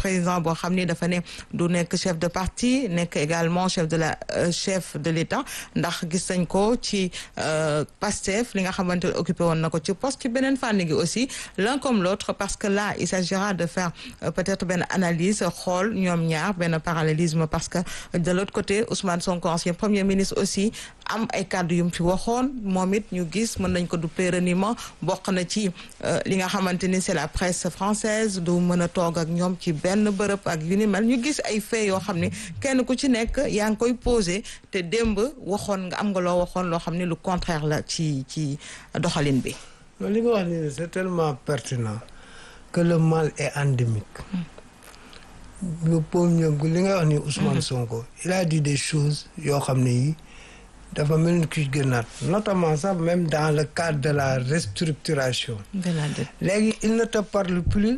président boo xam ni dafa ne du nekk chef de parti nekk également chef de la chef de l'État ndax gis nañ ko ci Pastef li nga xamante ne occupé woon na ko ci poste ci beneen fànn gi aussi l'un comme l'autre parce que là il s'agira de faire peut-être benn analyse xool ñoom ñaar benn parallélisme parce que de l'autre côté Ousmane Sonko ancien premier ministre aussi am ay kàddu yu mu fi waxoon moom it ñu gis mën nañ ko duppee reniement bokk na ci li nga xamante ni c'est la presse française du mën a toog ak ñoom ci benn bërëb ak yu ni mel ñu gis ay faits yoo xam ne kenn ku ci nekk yaa ngi koy posé te démb waxoon nga am nga loo waxoon loo xam ne lu contraire la ci ci doxalin bi. non li nga wax ni c'est tellement pertinent que le mal est endémique. le pauvre li nga wax ni Ousmane Sonko il a dit des choses yoo xam ne yi dafa mel ni kuy gënaat notamment sax même dans le cadre de la restructuration léegi il ne te parle plus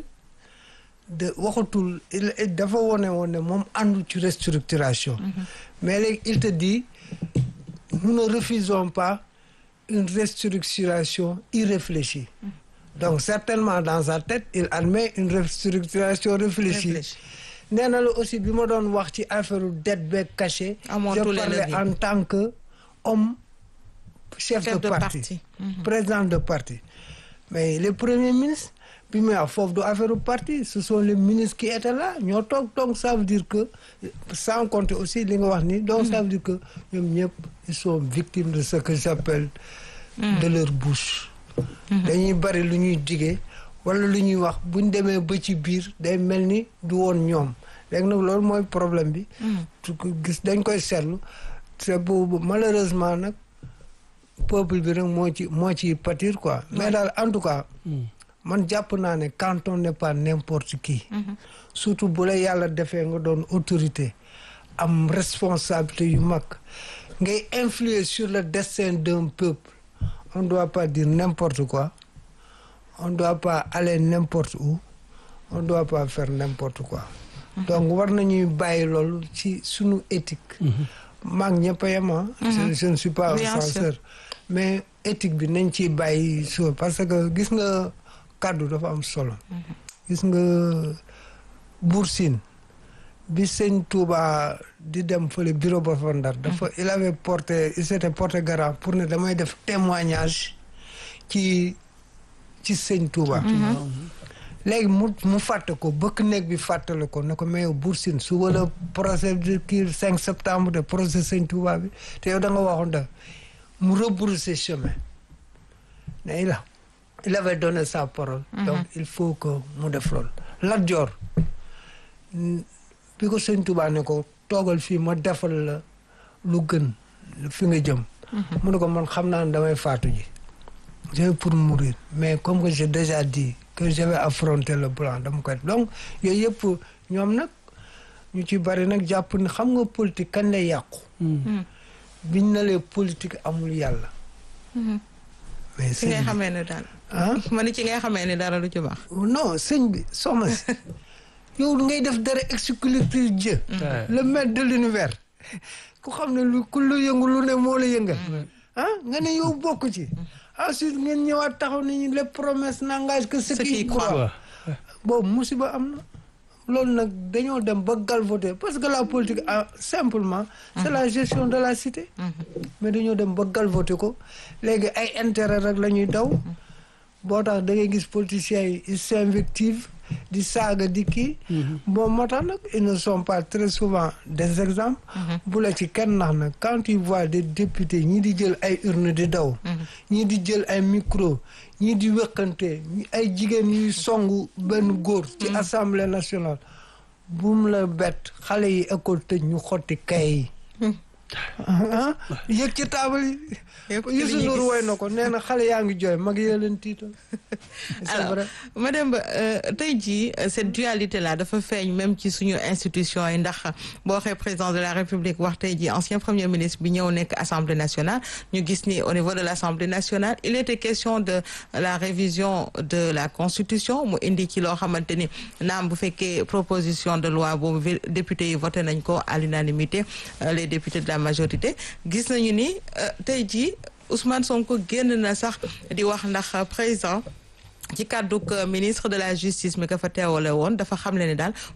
de waxatul il dafa wone woon ne moom àndu ci restructuration mais léegi il te dit nous ne refusons pas une restructuration irréfléchie donc certainement dans sa tête il admet une restructuration réfléchie nee na la aussi bi ma doon wax ci affaire dette beeg caché je parlais en tant que homme chef, chef de, de parti, parti. Mm -hmm. président de parti mais les premiers ministres bi muy wax foofu du affaire parti ce sont les ministres qui étaient là ñoo toog donc ça veut dire que sans compter aussi li nga wax ni donc mm -hmm. ça veut dire que ñoom ñëpp ils sont victimes de ce que j'appelle mm -hmm. de leur bouche dañuy bari lu ñuy digee wala lu ñuy wax buñ demee ba ci biir day mel ni du woon ñoom léegi nag loolu mooy problème bi gis dañ koy seetlu te boobu malheureusement nag peuple bi nag moo ci moo ci pâtir quoi mais daal en tout cas man jàpp naa ne quand on n'est pas n'importe qui surtout bu la yàlla defee nga doon autorité am responsabilité yu mag ngay influer sur le destin d'un peuple on doit pas dire n'importe quoi on doit pas aller n'importe où on doit pas faire n'importe quoi donc war nañuy bàyyi loolu ci sunu éthique maag ñëpp a yem je ne suis pas un censeur mais éthique bi nañ ciy bàyyi so parce que gis nga kàddu dafa am solo gis nga Buur Sine bi sëñ Touba di dem fële bureau ba fa Ndar dafa il avait porté il s'était porté garant pour ne damay def témoignage ci ci sëñ Touba léegi mu mu fàtte ko bëkk néeg bi fàttale ko ne ko mais yow Buur Sine su wala procès de kii 5 septembre de procès sëñ Touba bi te yow da nga waxoon da mu rebrousser chemin mais il a il avait donné sa parole donc il faut que mu def loolu Lat Joor bi ko sëñ Touba ne ko toogal fii ma defal la lu gën fi nga jëm mu ne ko man xam naa ne damay faatu ji je vais pour mourir mais comme que j'ai déjà dit que je vais affronter le blanc dama koy donc yooyu yëpp ñoom nag ñu ci bari nag jàpp ne xam nga politique kañ lay yàqu biñ na lee politique amul yàlla mais ci ngay xamee ne daal ah ma ni ci ngay xamee ne dara lu ci baax non sëñ bi soxna si yow ngay def dara exclusif Dieu le maître de l'univers ku xam ne lu ku lu yëngu lu ne moo la yëngal ah nga ne yow bokk ci ensuite ngeen ñëwaat taxaw nañu les promesses n'engagent que ceux qui y croient boobu musiba am na loolu nag dañoo dem ba galvauder parce que la politique ah simplement c'est la gestion de la cité mais dañoo dem ba galvauder ko léegi ay intérêt rek la ñuy daw boo tax da ngay gis politiciens yi ils s'invectivent di saaga di kii bon moo tax nag ils ne sont pas très souvent des exemples bu la ci kenn nax nag quand tu vois des députés ñii di jël ay urne di daw ñii di jël ay micro ñii di wëkkante ay jigéen yuy songu benn góor ci assemblée nationale bu mu la bett xale yi école tëj ñu xotti kay yi ah yëg ci taabal yi Youssou Ndour woy na ko nee na xale yaa ngi jooy mag yee leen tiital c'est vrai madame tey jii cette dualité là dafa feeñ même ci suñu institution yi ndax boo waxee président de la république wax tey jii ancien premier ministre bi ñëw nekk assemblée nationale ñu gis ni au niveau de l'assemblée nationale il était question de la révision de la constitution mu indi ci loo xamante ni naam bu fekkee proposition de loi boobu député yi voté nañ ko à l'unanimité les députés de la majorité gis nañu ni tey jii Ousmane Sonko génn na sax di wax ndax président ci kàdduk ministre de la justice mi ka fa teewale woon dafa xamle ne daal